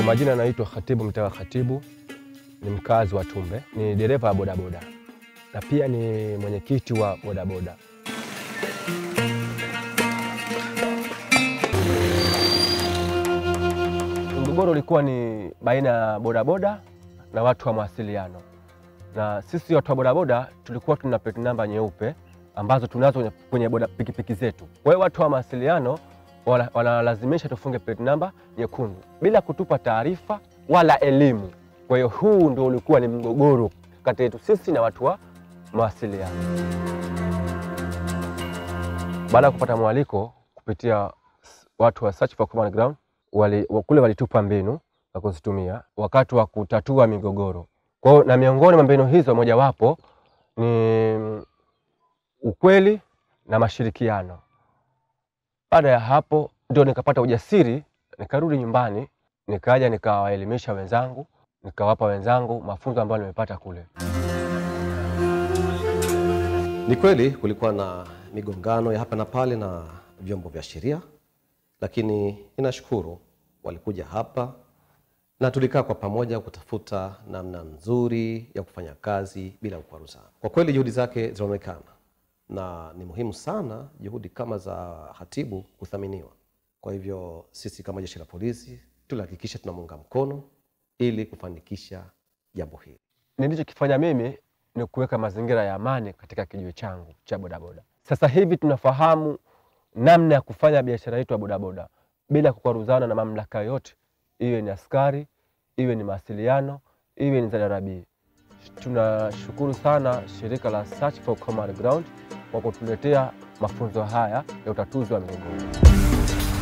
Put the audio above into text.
Kwa majina naitwa Khatibu Mtawa Khatibu, ni mkazi wa Tumbe, ni dereva wa bodaboda na pia ni mwenyekiti wa bodaboda. Mgogoro ulikuwa ni baina ya bodaboda na watu wa mawasiliano, na sisi watu wa bodaboda tulikuwa tuna plate namba nyeupe ambazo tunazo kwenye boda pikipiki zetu. Kwa hiyo watu wa mawasiliano wana- wanalazimisha tufunge plate namba nyekundu bila kutupa taarifa wala elimu. Kwa hiyo huu ndio ulikuwa ni mgogoro kati yetu sisi na watu wa mawasiliano. Baada ya kupata mwaliko kupitia s- watu wa Search for Common Ground, wali, wa- kule walitupa mbinu za kuzitumia wakati wa kutatua migogoro. Kwa hiyo na miongoni mwa mbinu hizo mojawapo ni mm, ukweli na mashirikiano. Baada ya hapo ndio nikapata ujasiri, nikarudi nyumbani, nikaja nikawaelimisha wenzangu, nikawapa wenzangu mafunzo ambayo nimepata kule. Ni kweli kulikuwa na migongano ya hapa na pale na vyombo vya sheria, lakini ninashukuru walikuja hapa na tulikaa kwa pamoja kutafuta namna nzuri ya kufanya kazi bila kukwaruzana. Kwa kweli juhudi zake zinaonekana na ni muhimu sana juhudi kama za hatibu kuthaminiwa. Kwa hivyo sisi kama jeshi la polisi tulihakikisha tunamuunga mkono ili kufanikisha jambo hili. Nilichokifanya mimi ni kuweka mazingira ya amani katika kijiwe changu cha bodaboda. Sasa hivi tunafahamu namna ya kufanya biashara yetu ya bodaboda bila kukwaruzana na mamlaka yoyote, iwe ni askari, iwe ni mawasiliano, iwe ni ZRB. Tunashukuru sana shirika la Search for Common Ground kwa kutuletea mafunzo haya ya utatuzi wa migogoro.